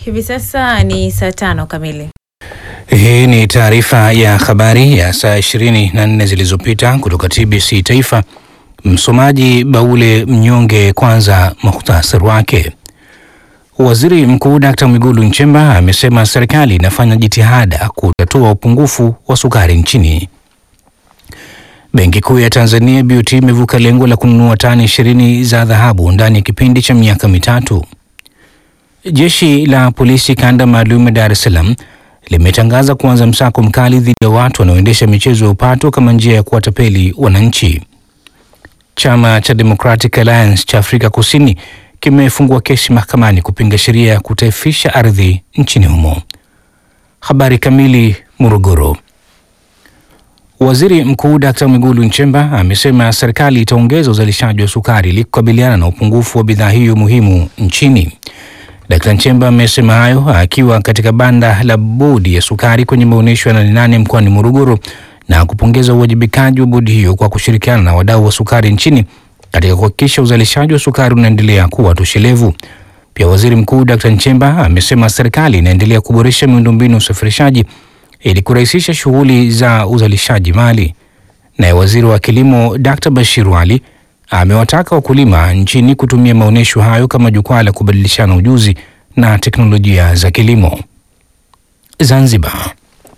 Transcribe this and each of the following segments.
Hivi sasa ni saa tano kamili. Hii ni taarifa ya habari ya saa 24 zilizopita kutoka TBC Taifa. Msomaji Baule Mnyonge. Kwanza muhtasari wake. Waziri Mkuu Dkt. Mwigulu Nchemba amesema serikali inafanya jitihada kutatua upungufu wa sukari nchini. Benki Kuu ya Tanzania BOT imevuka lengo la kununua tani ishirini za dhahabu ndani ya kipindi cha miaka mitatu. Jeshi la polisi kanda maalum ya Dar es Salaam limetangaza kuanza msako mkali dhidi ya watu wanaoendesha michezo ya upato kama njia ya kuwatapeli wananchi. Chama cha Democratic Alliance cha Afrika Kusini kimefungua kesi mahakamani kupinga sheria ya kutaifisha ardhi nchini humo. Habari kamili. Morogoro. Waziri Mkuu Dkt. Mwigulu Nchemba amesema serikali itaongeza uzalishaji wa sukari ili kukabiliana na upungufu wa bidhaa hiyo muhimu nchini. Dkt. Nchemba amesema hayo akiwa katika banda la bodi ya sukari kwenye maonyesho ya Nane Nane mkoani Morogoro na kupongeza uwajibikaji wa bodi hiyo kwa kushirikiana na wadau wa sukari nchini katika kuhakikisha uzalishaji wa sukari unaendelea kuwa toshelevu. Pia Waziri Mkuu Dkt. Nchemba amesema serikali inaendelea kuboresha miundombinu ya usafirishaji ili kurahisisha shughuli za uzalishaji mali. Naye Waziri wa Kilimo Dkt. Bashir Wali amewataka wakulima nchini kutumia maonyesho hayo kama jukwaa la kubadilishana ujuzi na teknolojia za kilimo. Zanzibar.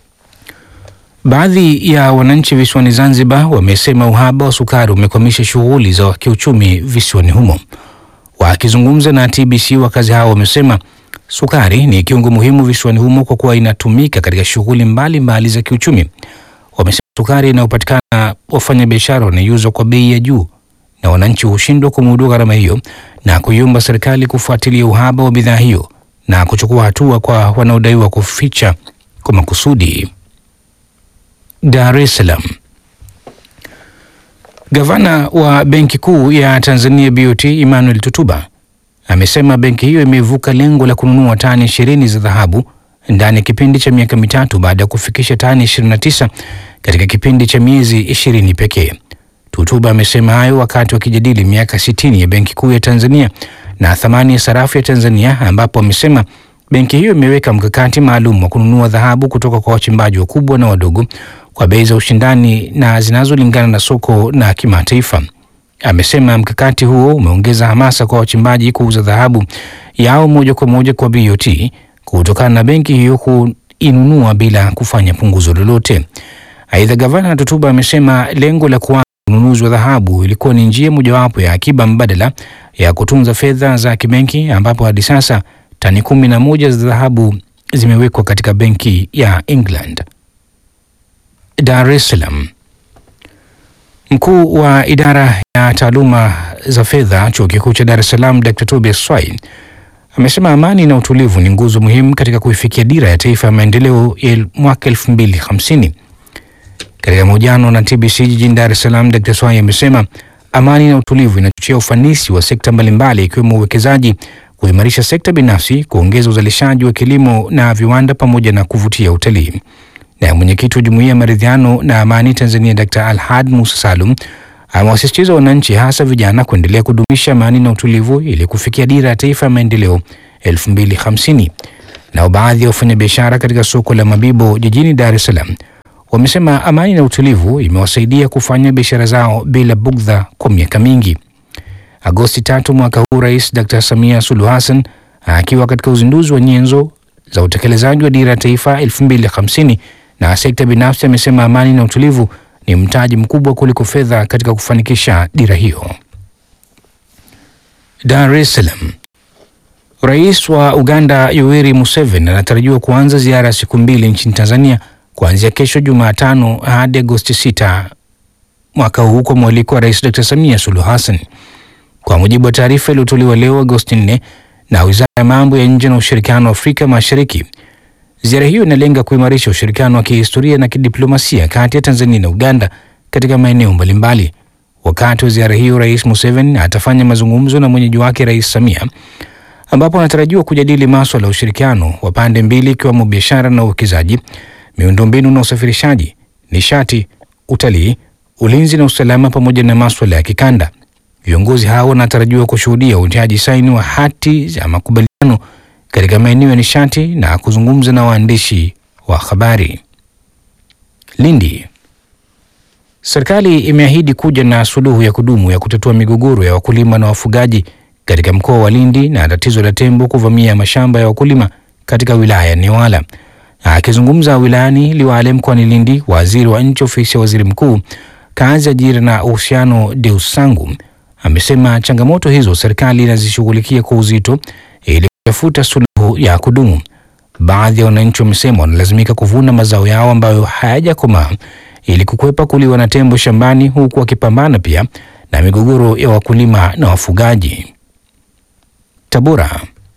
Baadhi ya wananchi visiwani Zanzibar wamesema uhaba wa sukari umekwamisha shughuli za kiuchumi visiwani humo. Wakizungumza na TBC, wakazi hao wamesema sukari ni kiungo muhimu visiwani humo kwa kuwa inatumika katika shughuli mbalimbali za kiuchumi. Wamesema sukari inayopatikana wafanyabiashara wanaiuzwa kwa bei ya juu na wananchi hushindwa kumudu gharama hiyo na kuiomba serikali kufuatilia uhaba wa bidhaa hiyo na kuchukua hatua kwa wanaodaiwa kuficha kwa makusudi. Dar es Salaam. Gavana wa Benki Kuu ya Tanzania BOT Emmanuel Tutuba amesema benki hiyo imevuka lengo la kununua tani ishirini za dhahabu ndani ya kipindi cha miaka mitatu baada ya kufikisha tani 29 katika kipindi cha miezi ishirini pekee. Tutuba amesema hayo wakati wakijadili miaka 60 ya Benki Kuu ya Tanzania na thamani ya sarafu ya Tanzania, ambapo amesema benki hiyo imeweka mkakati maalum wa kununua dhahabu kutoka kwa wachimbaji wakubwa na wadogo kwa bei za ushindani na zinazolingana na soko na kimataifa. Amesema mkakati huo umeongeza hamasa kwa wachimbaji kuuza dhahabu yao moja kwa moja kwa BOT kutokana na benki hiyo kuinunua bila kufanya punguzo lolote. Aidha, gavana Tutuba amesema lengo la kuanza ununuzi wa dhahabu ilikuwa ni njia mojawapo ya akiba mbadala ya kutunza fedha za kibenki, ambapo hadi sasa tani kumi na moja za dhahabu zimewekwa katika benki ya England. Dar es Salaam. Mkuu wa idara ya taaluma za fedha chuo kikuu cha Dar es Salaam Dr. Tobias Swai amesema amani na utulivu ni nguzo muhimu katika kuifikia dira ya taifa ya maendeleo ya mwaka 2050. Katika mahojiano na TBC jijini Dar es Salaam, Dr. Swai amesema amani na utulivu inachochea ufanisi wa sekta mbalimbali ikiwemo uwekezaji, kuimarisha sekta binafsi, kuongeza uzalishaji wa kilimo na viwanda pamoja na kuvutia utalii. Na mwenyekiti wa Jumuiya ya Maridhiano na Amani Tanzania Dr. Alhad Musa Salum amewasisitiza wananchi hasa vijana kuendelea kudumisha amani na utulivu ili kufikia dira ya taifa ya maendeleo 2050. Nao baadhi ya wafanyabiashara katika soko la Mabibo jijini Dar es Salaam wamesema amani na utulivu imewasaidia kufanya biashara zao bila bugdha kwa miaka mingi. Agosti tatu mwaka huu, Rais Dr. Samia Suluhu Hassan akiwa katika uzinduzi wa nyenzo za utekelezaji wa dira ya taifa 2050 na sekta binafsi amesema amani na utulivu ni mtaji mkubwa kuliko fedha katika kufanikisha dira hiyo. Dar es Salaam. Rais wa Uganda Yoweri Museveni anatarajiwa kuanza ziara ya siku mbili nchini Tanzania kuanzia kesho Jumatano hadi Agosti 6 mwaka huu kwa mwaliko wa Rais Dr. Samia Suluhu Hassan. Kwa mujibu wa taarifa iliyotolewa leo Agosti 4 na Wizara ya Mambo ya Nje na Ushirikiano wa Afrika Mashariki, ziara hiyo inalenga kuimarisha ushirikiano wa kihistoria na kidiplomasia kati ya Tanzania na Uganda katika maeneo mbalimbali. Wakati wa ziara hiyo, Rais Museveni atafanya mazungumzo na mwenyeji wake Rais Samia, ambapo anatarajiwa kujadili maswala ya ushirikiano wa pande mbili ikiwemo biashara na uwekezaji, miundombinu na usafirishaji, nishati, utalii, ulinzi na usalama, pamoja na maswala ya kikanda. Viongozi hao wanatarajiwa kushuhudia utiaji saini wa hati za makubaliano katika maeneo ya nishati na kuzungumza na waandishi wa habari. Lindi. Serikali imeahidi kuja na suluhu ya kudumu ya kutatua migogoro ya wakulima na wafugaji katika mkoa wa Lindi na tatizo la tembo kuvamia mashamba ya wakulima katika wilaya ya Newala. Akizungumza wilayani Liwale mkoani Lindi, waziri wa nchi ofisi ya waziri mkuu, kazi, ajira na uhusiano, Deus Sangu amesema changamoto hizo serikali inazishughulikia kwa uzito ili kutafuta suluhu ya kudumu. Baadhi ya wananchi wamesema wanalazimika kuvuna mazao yao ambayo hayajakomaa ili kukwepa kuliwa na tembo shambani, huku wakipambana pia na migogoro ya wakulima na wafugaji. Tabora.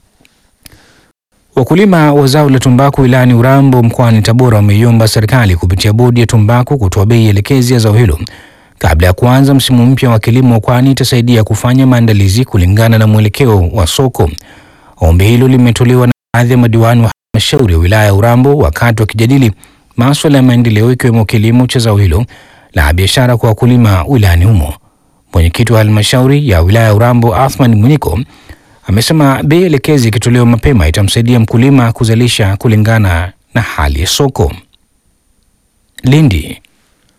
Wakulima wa zao la tumbaku wilayani Urambo mkoani Tabora wameiomba serikali kupitia bodi ya tumbaku kutoa bei elekezi ya zao hilo kabla ya kuanza msimu mpya wa kilimo, kwani itasaidia kufanya maandalizi kulingana na mwelekeo wa soko. Ombi hilo limetolewa na baadhi ya madiwani wa halmashauri ya wilaya ya Urambo wakati wakijadili maswala ya maendeleo ikiwemo kilimo cha zao hilo la biashara kwa wakulima wilayani humo. Mwenyekiti wa halmashauri ya wilaya ya Urambo Athman Mwiniko amesema bei elekezi ikitolewa mapema itamsaidia mkulima kuzalisha kulingana na hali ya soko. Lindi.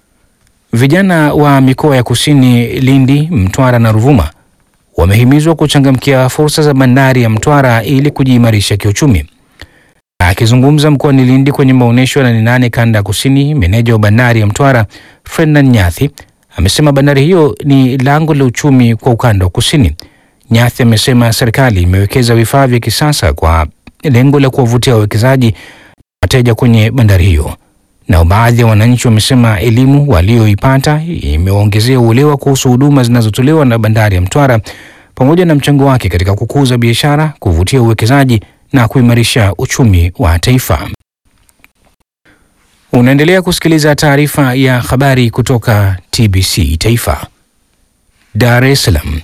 Vijana wa mikoa ya kusini Lindi, Mtwara na Ruvuma wamehimizwa kuchangamkia fursa za bandari ya Mtwara ili kujiimarisha kiuchumi. Akizungumza mkoani Lindi kwenye maonyesho ya nane nane kanda ya kusini, meneja wa bandari ya Mtwara Ferdinand Nyathi amesema bandari hiyo ni lango la uchumi kwa ukanda wa kusini. Nyathi amesema serikali imewekeza vifaa vya kisasa kwa lengo la kuwavutia wawekezaji wateja kwenye bandari hiyo. Nao baadhi ya wananchi wamesema elimu walioipata imewaongezea uelewa kuhusu huduma zinazotolewa na bandari ya Mtwara pamoja na mchango wake katika kukuza biashara, kuvutia uwekezaji na kuimarisha uchumi wa taifa. Unaendelea kusikiliza taarifa ya habari kutoka TBC Taifa. Dar es Salaam.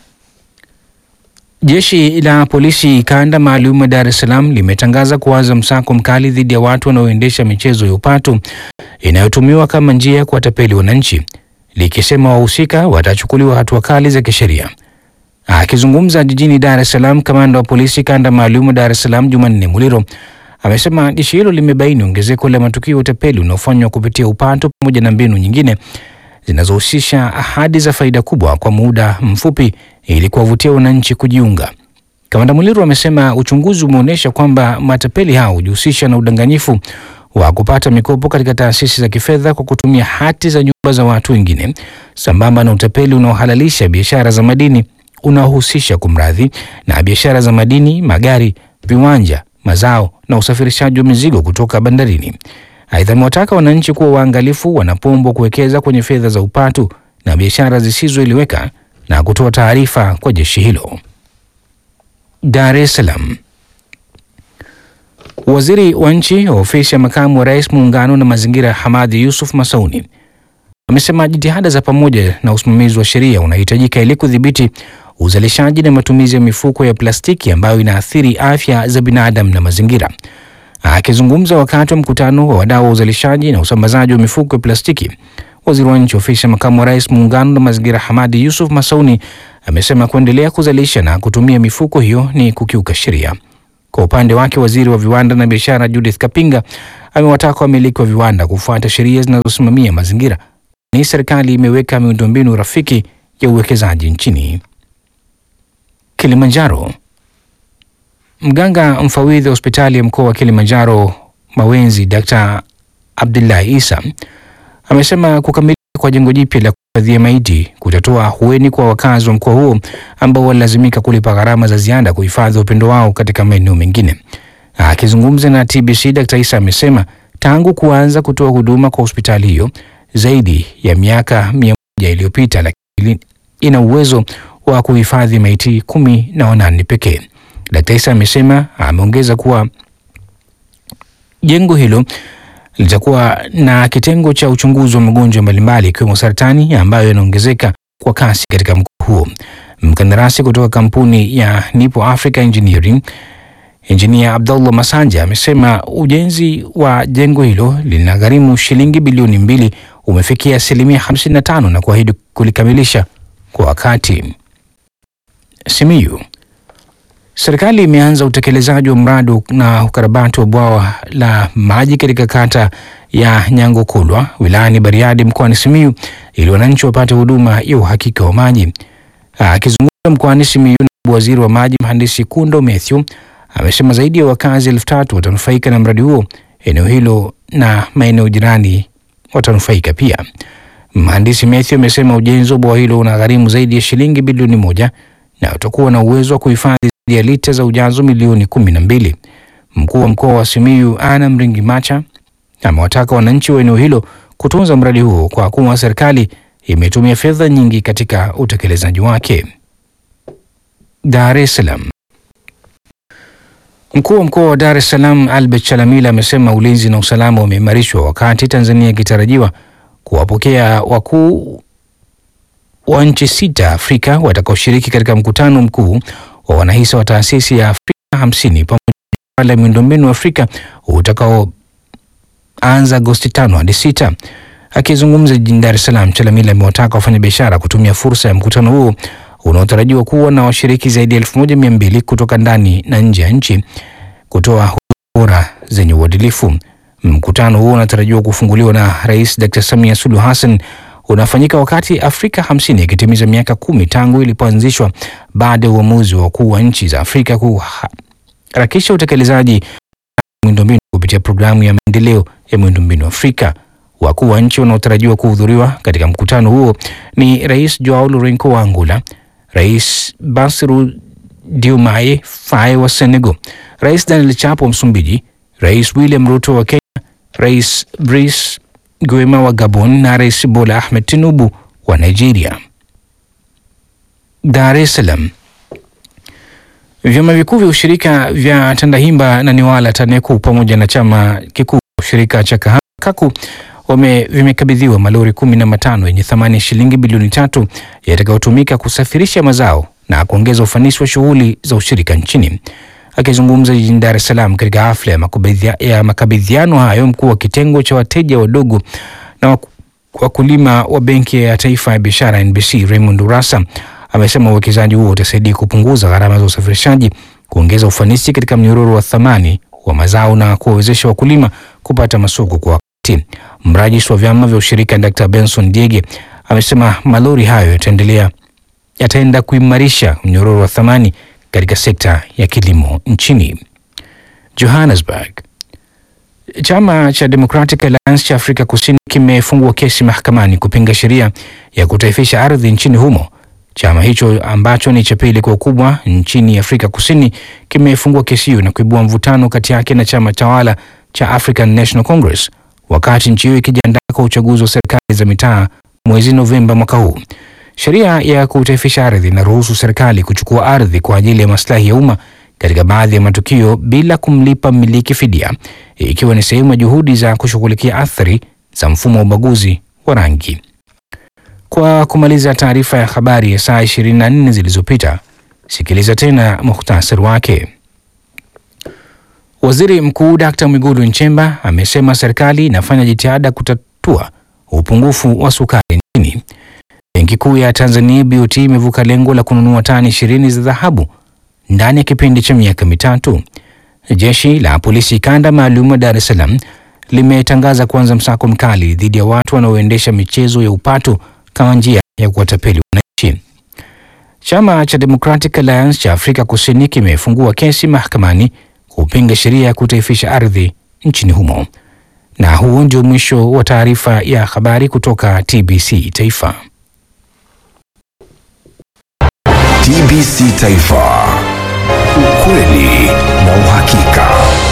Jeshi la polisi kanda maalum ya Dar es Salaam limetangaza kuanza msako mkali dhidi ya watu wanaoendesha michezo ya upatu inayotumiwa kama njia ya kuwatapeli wananchi, likisema wahusika watachukuliwa hatua kali za kisheria. Akizungumza jijini Dar es Salaam, kamanda wa polisi kanda maalum ya Dar es Salaam Jumanne Muliro amesema jeshi hilo limebaini ongezeko la matukio ya utapeli unaofanywa kupitia upatu pamoja na mbinu nyingine zinazohusisha ahadi za faida kubwa kwa muda mfupi ili kuwavutia wananchi kujiunga. Kamanda Muliro amesema uchunguzi umeonyesha kwamba matapeli hao hujihusisha na udanganyifu wa kupata mikopo katika taasisi za kifedha kwa kutumia hati za nyumba za watu wengine, sambamba na utapeli unaohalalisha biashara za madini unaohusisha kumradhi na biashara za madini, magari, viwanja, mazao na usafirishaji wa mizigo kutoka bandarini. Aidha, amewataka wananchi kuwa waangalifu wanapoombwa kuwekeza kwenye fedha za upatu na biashara zisizoeleweka na kutoa taarifa kwa jeshi hilo. Dar es Salaam. Waziri wa nchi ofisi ya makamu wa rais muungano na mazingira Hamadi Yusuf Masauni amesema jitihada za pamoja na usimamizi wa sheria unahitajika ili kudhibiti uzalishaji na matumizi ya mifuko ya plastiki ambayo inaathiri afya za binadamu na mazingira. Akizungumza wakati wa mkutano wa wadau wa uzalishaji na usambazaji wa mifuko ya plastiki, waziri wa nchi ofisi ya makamu wa rais muungano na mazingira Hamadi Yusuf Masauni amesema kuendelea kuzalisha na kutumia mifuko hiyo ni kukiuka sheria. Kwa upande wake, waziri wa viwanda na biashara Judith Kapinga amewataka wamiliki wa viwanda kufuata sheria zinazosimamia mazingira, ni serikali imeweka miundombinu rafiki ya uwekezaji nchini. Kilimanjaro. Mganga mfawidhi wa hospitali ya mkoa wa Kilimanjaro Mawenzi, Dr. Abdullahi Isa amesema kukamilika kwa jengo jipya la kuhifadhia maiti kutatoa ahueni kwa wakazi wa mkoa huo ambao walilazimika kulipa gharama za ziada kuhifadhi upendo wao katika maeneo mengine. Akizungumza na TBC, Dr. Isa amesema tangu kuanza kutoa huduma kwa hospitali hiyo zaidi ya miaka mia moja iliyopita, lakini ina uwezo wa kuhifadhi maiti kumi na wanane pekee. Dkt. Isa amesema ameongeza kuwa jengo hilo litakuwa na kitengo cha uchunguzi wa magonjwa mbalimbali ikiwemo saratani ambayo yanaongezeka kwa kasi katika mkoa huo. Mkandarasi kutoka kampuni ya Nipo Africa Engineering Engineer Abdullah Masanja amesema ujenzi wa jengo hilo linagharimu shilingi bilioni mbili umefikia asilimia 55 na kuahidi kulikamilisha kwa wakati. Simiyu Serikali imeanza utekelezaji wa mradi na ukarabati wa bwawa la maji katika kata ya Nyangokulwa wilayani Bariadi mkoani Simiyu ili wananchi wapate huduma ya uhakika wa maji. Akizungumza mkoani Simiyu, naibu waziri wa maji mhandisi Kundo Mathew amesema zaidi ya wakazi elfu tatu watanufaika na mradi huo eneo hilo na maeneo jirani watanufaika pia. Mhandisi Mathew amesema ujenzi wa bwawa hilo unagharimu zaidi ya shilingi bilioni moja na utakuwa na uwezo wa kuhifadhi zaidi ya lita za ujazo milioni kumi na mbili. Mkuu wa mkoa wa Simiyu Ana Mringi Macha amewataka wananchi wa eneo hilo kutunza mradi huo kwa kuwa serikali imetumia fedha nyingi katika utekelezaji wake. Dar es Salaam. Mkuu wa mkoa wa Dar es Salaam Albert Chalamila amesema ulinzi na usalama umeimarishwa wakati Tanzania ikitarajiwa kuwapokea wakuu wa nchi sita Afrika watakaoshiriki katika mkutano mkuu wa wanahisa wa taasisi ya Afrika hamsini pamoja na la miundombinu Afrika utakaoanza Agosti tano hadi sita. Akizungumza jijini Dar es Salaam, Chalamila amewataka wafanyabiashara kutumia fursa ya mkutano huo unaotarajiwa kuwa na washiriki zaidi ya elfu moja mia mbili kutoka ndani na nje ya nchi kutoa huduma bora zenye uadilifu. Mkutano huo unatarajiwa kufunguliwa na Rais Dr. Samia Suluhu Hassan unafanyika wakati Afrika hamsini ikitimiza miaka kumi tangu ilipoanzishwa baada ya uamuzi wa wakuu wa nchi za Afrika kuharakisha utekelezaji wa miundombinu kupitia programu ya maendeleo ya miundombinu Afrika. Wakuu wa nchi wanaotarajiwa kuhudhuriwa katika mkutano huo ni Rais Joao Lourenco wa Angola, Rais Bassirou Diomaye Faye wa Senegal, Rais Daniel Chapo wa Msumbiji, Rais William Ruto wa Kenya, Rais Brice Guema wa Gabon na Rais Bola Ahmed Tinubu wa Nigeria. Dar es Salaam. Vyama vikuu vya ushirika vya Tandahimba na Newala TANECU pamoja na chama kikuu cha ushirika cha Kahawa KAKU wame vimekabidhiwa malori kumi na matano yenye thamani ya shilingi bilioni tatu yatakayotumika kusafirisha mazao na kuongeza ufanisi wa shughuli za ushirika nchini. Akizungumza jijini Dar es Salaam katika hafla ya makabidhia- ya makabidhiano hayo, mkuu wa kitengo cha wateja wadogo na waku- wakulima wa Benki ya Taifa ya Biashara NBC Raymond Urassa amesema uwekezaji huo utasaidia kupunguza gharama za usafirishaji, kuongeza ufanisi katika mnyororo wa thamani wa mazao na kuwawezesha wakulima kupata masoko kwa wakati. Mrajisi wa vyama vya ushirika Dr. Benson Diege amesema malori hayo yataendelea yataenda kuimarisha mnyororo wa thamani katika sekta ya kilimo nchini. Johannesburg. Chama cha Democratic Alliance cha Afrika Kusini kimefungua kesi mahakamani kupinga sheria ya kutaifisha ardhi nchini humo. Chama hicho ambacho ni cha pili kwa ukubwa nchini Afrika Kusini kimefungua kesi hiyo na kuibua mvutano kati yake na chama tawala cha African National Congress wakati nchi hiyo ikijiandaa kwa uchaguzi wa serikali za mitaa mwezi Novemba mwaka huu. Sheria ya kutaifisha ardhi inaruhusu serikali kuchukua ardhi kwa ajili ya maslahi ya umma katika baadhi ya matukio bila kumlipa mmiliki fidia, ikiwa ni sehemu ya juhudi za kushughulikia athari za mfumo wa ubaguzi wa rangi. Kwa kumaliza taarifa ya habari ya saa 24 zilizopita, sikiliza tena muhtasari wake. Waziri Mkuu Dkt. Mwigulu Nchemba amesema serikali inafanya jitihada kutatua upungufu wa sukari nchini. Benki Kuu ya Tanzania BOT imevuka lengo la kununua tani ishirini za dhahabu ndani ya kipindi cha miaka mitatu. Jeshi la polisi kanda maalum wa Dar es Salaam limetangaza kuanza msako mkali dhidi ya watu wanaoendesha michezo ya upatu kama njia ya kuwatapeli wananchi. Chama cha Democratic Alliance cha Afrika Kusini kimefungua kesi mahakamani kupinga sheria ya kutaifisha ardhi nchini humo. Na huo ndio mwisho wa taarifa ya habari kutoka TBC Taifa. TBC Taifa. Ukweli na uhakika.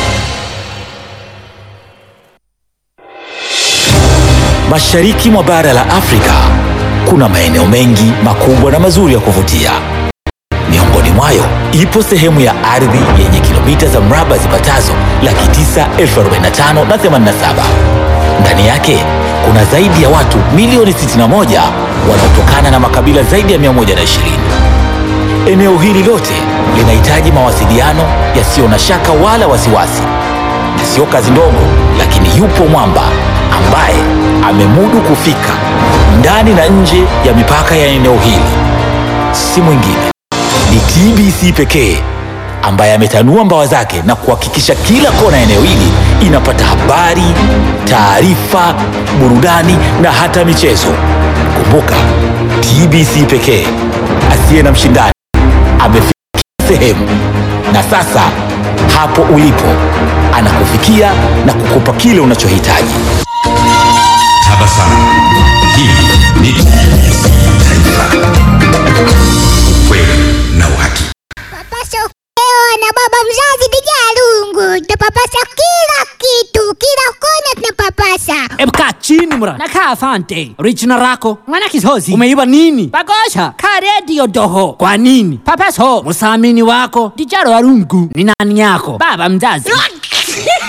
Mashariki mwa bara la Afrika kuna maeneo mengi makubwa na mazuri ya kuvutia. Miongoni mwayo ipo sehemu ya ardhi yenye kilomita za mraba zipatazo laki tisa elfu arobaini na tano na themanini na saba. Ndani yake kuna zaidi ya watu milioni 61 wanaotokana na makabila zaidi ya 120. Eneo hili lote linahitaji mawasiliano yasiyo na shaka wala wasiwasi, na sio kazi ndogo, lakini yupo mwamba ambaye amemudu kufika ndani na nje ya mipaka ya eneo hili. Si mwingine ni TBC pekee ambaye ametanua mbawa zake na kuhakikisha kila kona ya eneo hili inapata habari, taarifa, burudani na hata michezo. Kumbuka, TBC pekee asiye na mshindani amefika kila sehemu, na sasa hapo ulipo anakufikia na kukupa kile unachohitaji. Tabasamu. Hii ni TBC Taifa. Ukweli na uhakika. Papasa ukewa na baba mzazi Dijalungu, tunapapasa kila kitu, kila kona tunapapasa. Ebu kaa chini mra nakaa afante richina rako mwana kisozi umeiba nini bagosha ka redio doho kwa nini papaso musamini wako dijaro warungu ni nani yako baba mzazi